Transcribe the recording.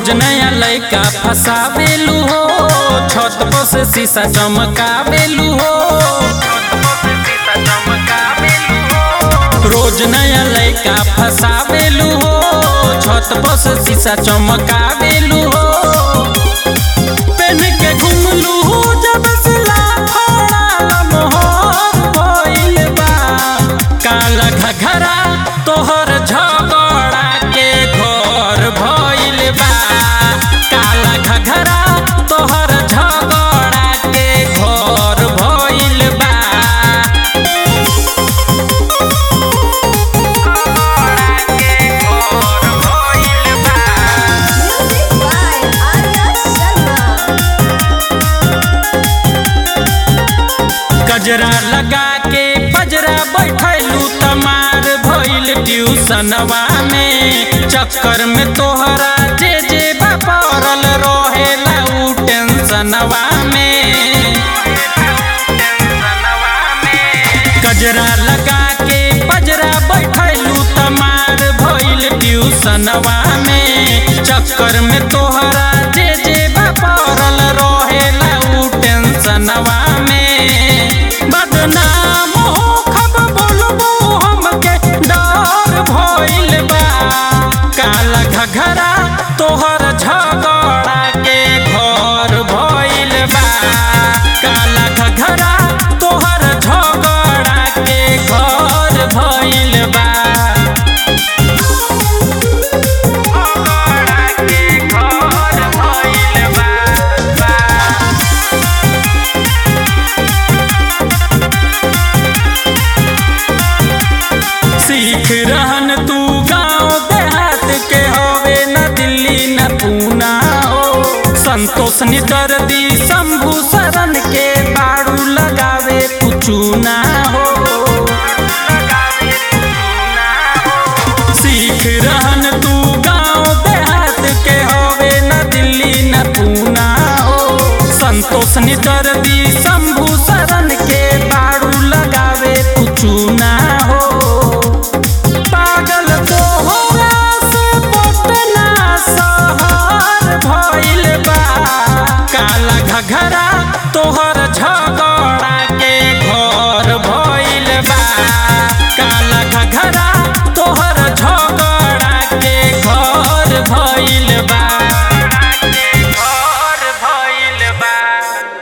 रोज नया लैका फसावेलू हो छत पर से शीशा चमकावेलू हो रोज नया लैका फसावेलू हो छत पर से शीशा चमकावेलू हो पेन के घुमलू जब से लाफड़ा मोहर भइल बा काला घघरा तोहर झगड़ा के घर भइल बा काला घघरा तोहर झगड़ा के घर भइल बा Music by Arya Sharma. गजरा लगा के बजरा बैठलू तमार भइल ट्यूशनवा में चक्कर में तोहरा जे जे बा पड़ल रहेला उ टेंशनवा में गजरा लगा के बजरा बैठलू तमार भइल ट्यूशनवा में चक्कर में तोहरा जे जे बा पड़ल रहेला उ टेंशनवा में बदनाम हो खब बोलबो हमके डर भइल बा काला घघरा तोहर झगड़ा के घर भइल बा काला घघरा तोहर झगड़ा के घर भइल बा झगड़ा के घर भइल बा सीख रहन तू गांव देहात के होवे न दिल्ली न पूना हो संतोष निदर्दी शंभू शरण के बाड़ू लगावे कुचू ना हो सीख रहन तू गांव देहात के होवे न दिल्ली न पूना हो संतोष निदर्दी शंभू शरण के बाड़ू लगावे कुचू